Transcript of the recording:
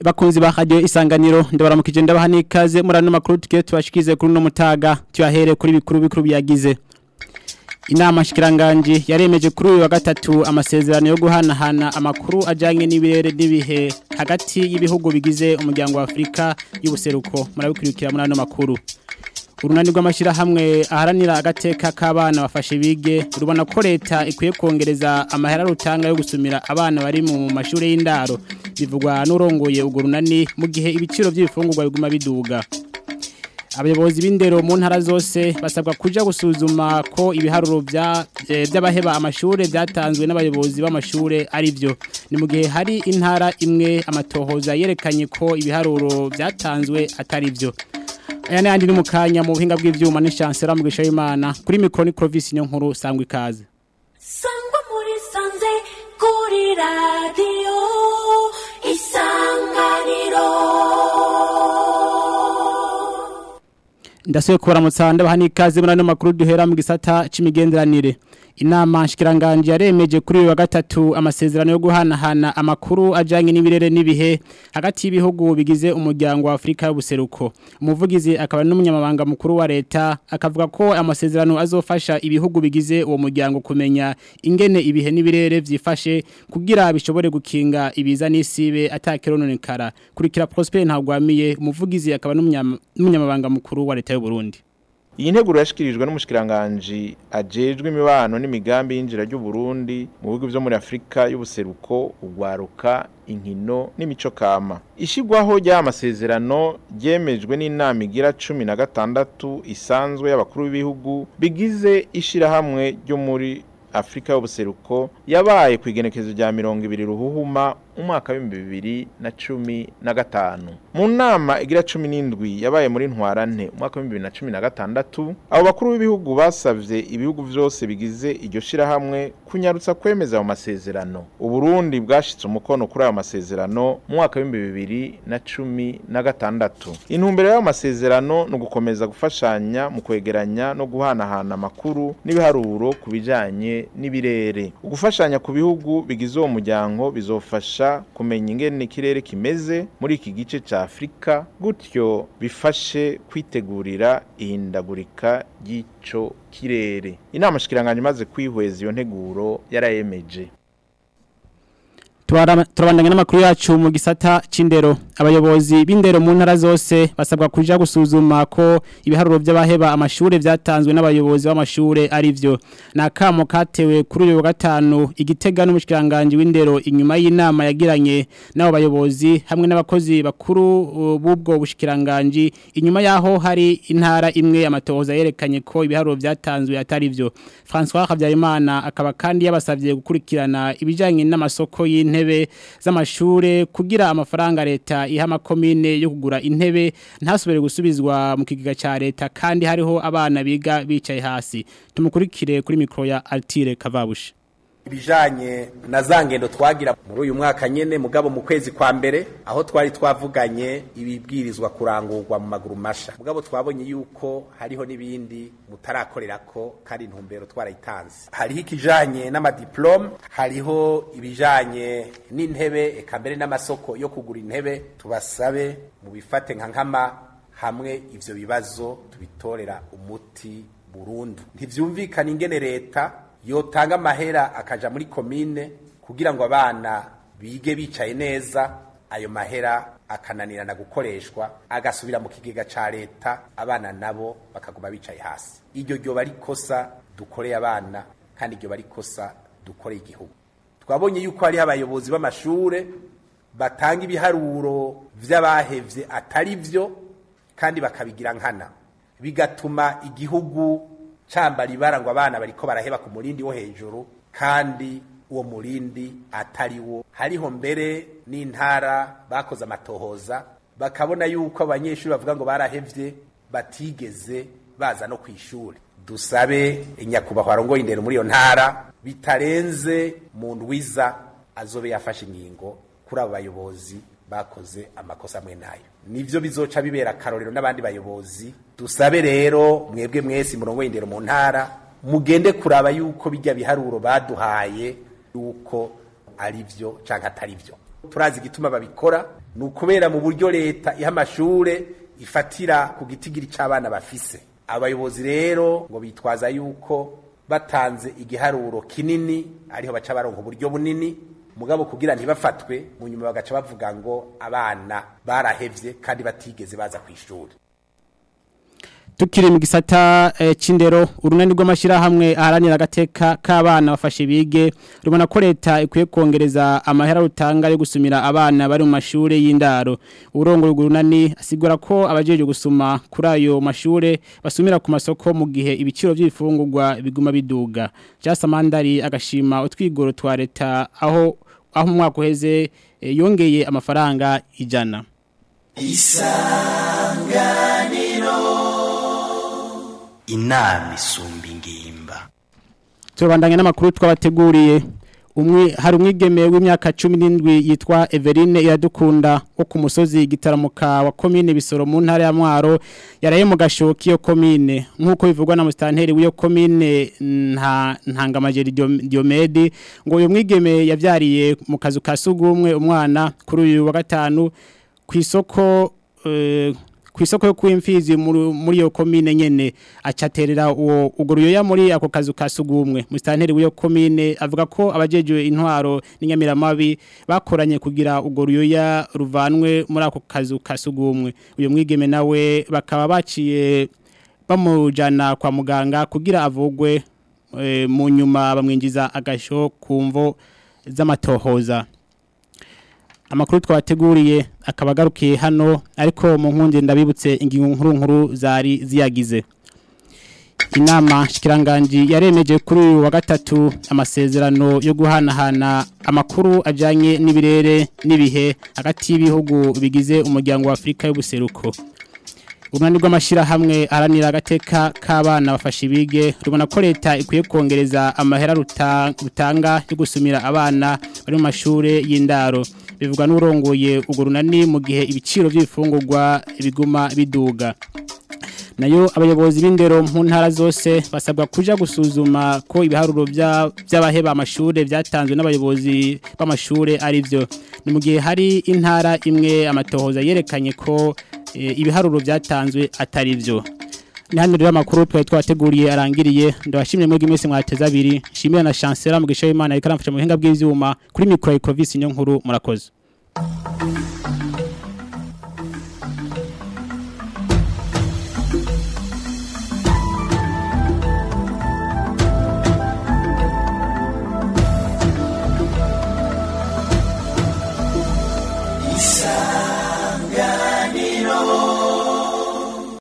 bakunzi ba radio isanganiro ndabaramukije ndabaha nikaze muri ano makuru tugiye tubashikize kuri no mutaga tuyahere kuri bikuru bikuru byagize Inama shikiranganje yaremeje kuri uyu wa gatatu amasezerano yo guhanahana amakuru ajanye n'ibirere n'ibihe hagati y'ibihugu bigize umuryango wa Afrika y'ubuseruko murabikurikira muri ano makuru urunani rw'amashyira hamwe aharanira agateka k'abana bafashe bige rubona ko leta ikwiye kongereza amahera rutanga yo gusumira abana bari mu mashuri y'indaro bivugwa n'urongoye urwo runani mu gihe ibiciro by'ibifungurwa biguma biduga abayobozi b'indero mu ntara zose basabwa kuja gusuzuma ko ibiharuro by'abaheba amashuri byatanzwe n'abayobozi b'amashuri ari byo ni mu gihe hari intara imwe amatohoza yerekanye ko ibiharuro byatanzwe atari byo aya n'ayandi ni mu kanya mu buhinga bw'ibyuma n'ishansera mu gisha y'imana kuri mikoro ni korovisi niyo nkuru sangwa ikaze sangwa muri sanze kuri radiyo isanganiro ndasuye kubaramutsa ndabaha n'ikaze muri ano makuru duhera mu gisata c'imigenderanire inama nshikiranganje yaremeje kuri uyu wa gatatu amasezerano yo guhanahana amakuru ajanye n'ibirere n'ibihe hagati y'ibihugu bigize umuryango wa Afrika y'ubuseruko umuvugizi akaba n'umunyamabanga mukuru wa leta akavuga ko amasezerano azofasha ibihugu bigize uwo muryango kumenya ingene ibihe n'ibirere vyifashe kugira bishobore gukinga ibiza n'isibe atakirononekara kurikira Prosper ntagwamiye umuvugizi akaba n'umunyamabanga mukuru wa leta y'u Burundi iyi nteguro yashikirijwe n'umushikiranganji ajejwe imibano n'imigambi y'injira ry'u Burundi mu bihugu byo muri Afrika y'ubuseruko ugwaruka inkino n'imico kama ishigwaho ry'amasezerano ryemejwe n'inama igira cumi na gatandatu isanzwe y'abakuru b'ibihugu bigize ishirahamwe ryo muri Afrika y'ubuseruko yabaye ku igenekezo rya mirongo ibiri ruhuhuma umwaka w'ibihumbi bibiri na cumi na gatanu mu nama igira cumi n'indwi yabaye muri ntwarante umwaka w'ibihumbi bibiri na cumi na gatandatu abo bakuru b'ibihugu basavye ibihugu vyose bigize iryo shirahamwe kunyarutsa kwemeza ayo masezerano uburundi bwashitse umukono kuri ayo masezerano mu mwaka w'ibihumbi bibiri na cumi na gatandatu intumbero y'ayo masezerano ni ugukomeza gufashanya mu kwegeranya no guhanahana amakuru n'ibiharuro ku bijanye n'ibirere ugufashanya ku bihugu bigize uwo muryango bizofasha kumenya ingene ikirere kimeze muri iki gice ca Afrika gutyo bifashe kwitegurira ihindagurika ry'ico kirere inama shikiranganje imaze kwihweza iyo nteguro yarayemeje turabandanya n'amakuru yacu mu gisata c'indero abayobozi b'indero mu ntara zose basabwa kuja gusuzuma ko ibiharuro by'abaheba amashuri byatanzwe n'abayobozi b'amashuri ari byo nakamo katewe kuri uyu wa gatanu igitega n'umushikiranganje w'indero inyuma y'inama yagiranye n'abo bayobozi hamwe n'abakozi bakuru b'ubwo bushikiranganje inyuma yaho hari intara imwe amatohoza yerekanye ko ibiharuro byatanzwe atari byo François Habyarimana akaba kandi yabasavye gukurikirana ibijanye n'amasoko y'intebe intebe z'amashure kugira amafaranga leta iha amakomine yo kugura intebe ntasubire gusubizwa mu kigega ca leta kandi hariho abana biga bicaye hasi tumukurikire kuri mikro ya Altire Kavabushi ibijanye na za ngendo twagira muri uyu mwaka nyene mugabo mu kwezi kwa mbere aho twari twavuganye ibibwirizwa kurangurwa mu maguru masha mugabo twabonye yuko hariho n'ibindi mutarakorerako kandi intumbero twarayitanze hariho ikijanye n'amadiplome hariho ibijanye n'intebe eka mbere n'amasoko yo kugura intebe tubasabe mu bifate nka nkama hamwe ivyo bibazo tubitorera umuti burundu ntivyumvikana ingene leta yotanga amahera akaja muri komine kugira ngo abana bige bicaye neza ayo mahera akananirana gukoreshwa agasubira mu kigega ca leta abana nabo bakaguma bicaye hasi iryo ryoba ari kosa dukoreye abana kandi iryo bari kosa dukoreye igihugu twabonye yuko hariho abayobozi b'amashure batanga ibiharuro vy'abahevye atari vyo kandi bakabigira nkana bigatuma igihugu cambara ibara ngo abana bariko baraheba ku murindi wo hejuru kandi uwo murindi atari wo hariho mbere n'intara bakoze amatohoza bakabona yuko abanyeshuri bavuga ngo barahevye batigeze baza no kw'ishuri dusabe nyakubahwa arongoye indero muri iyo ntara bitarenze mu ndwiza azobe yafashe ingingo kuri abo bayobozi bakoze amakosa amwe nayo nivyo bizoca bibera akarorero n'abandi bayobozi dusabe rero mwebwe mwese murongo indero mu ntara mugende kuraba yuko bijya biharuro baduhaye yuko ari byo canke atari byo turazi igituma babikora ni ukubera mu buryo leta iha amashure ifatira ku gitigiri c'abana bafise abayobozi rero ngo bitwaza yuko batanze igiharuro kinini ariho baca baronka uburyo bunini mugabo kugira ntibafatwe mu nyuma bagaca bavuga ngo abana barahevye kandi batigeze baza kw'ishuri tukiri mu gisata eh, c'indero urunani rw'amashirahamwe aharanira agateka k'abana bafashe bige rubona ko leta ikwiye kongereza amahera rutanga yo gusumira abana bari mu mashure y'indaro urongo urunani asigura ko abajeje gusuma kuri ayo mashure basumira ku masoko mu gihe ibiciro by'ibifungurwa biguma biduga Jasamandari agashima utwigoro twa leta aho aho mu mwaka uheze eh, yongeye amafaranga ijana inama isumba ingimba turabandanya n'amakuru twabateguriye umwe hari umwigeme w'imyaka 17 yitwa Everine iradukunda wo ku musozi gitaramuka wa commune Bisoro mu ntara ya Mwaro yaraye mu gashoki yo commune nkuko bivugwa na mustanteri w'iyo commune nta ntangamajeri Diomede ngo uyo mwigeme yavyariye mu kazu ka sugumwe umwana kuri uyu wa gatanu kwisoko uh, kwisoko yo kwimfizi muri yo komine nyene acaterera uwo ugoruyo muri ako kazu kasugumwe mustanteri w'iyo komine avuga ko abajejwe intwaro n'inyamiramabi bakoranye kugira ugoruyo ya ruvanwe muri ako kazu kasugumwe uyo mwigeme nawe bakaba baciye bamujana kwa muganga kugira avugwe e, mu nyuma bamwinjiza agasho kumvo z'amatohoza amakuru twabateguriye akaba agarukiye hano ariko mu nkundi ndabibutse ingingo nkuru nkuru zari ziyagize inama shikiranganji yaremeje kuri uyu wa gatatu amasezerano yo guhanahana amakuru ajyanye n'ibirere n'ibihe hagati y'ibihugu bigize umuryango wa afurika y'ubuseruko urunani rw'amashyirahamwe aharanira agateka k'abana bafashe ibige rubona ko leta ikwiye kongereza amahera rutanga yo gusumira abana bari mu mashuri y'indaro bivugwa n'urongoye urwo runani mu gihe ibiciro by'ibifungurwa biguma biduga nayo abayobozi b'indero mu ntara zose basabwa kuja gusuzuma ko ibiharuro by'abaheba amashuri byatanzwe n'abayobozi b'amashuri ari byo ni mu gihe hari intara imwe amatohoza yerekanye ko ibiharuro byatanzwe atari byo ni hano rero amakuru twari twateguriye arangiriye ndabashimye mwebwe mwese mwateze abiri nshimira na chancellor mu gisho y'Imana ariko aramfasha mu buhinga bw'ivyuma kuri micro Ecovisi niyo nkuru murakoze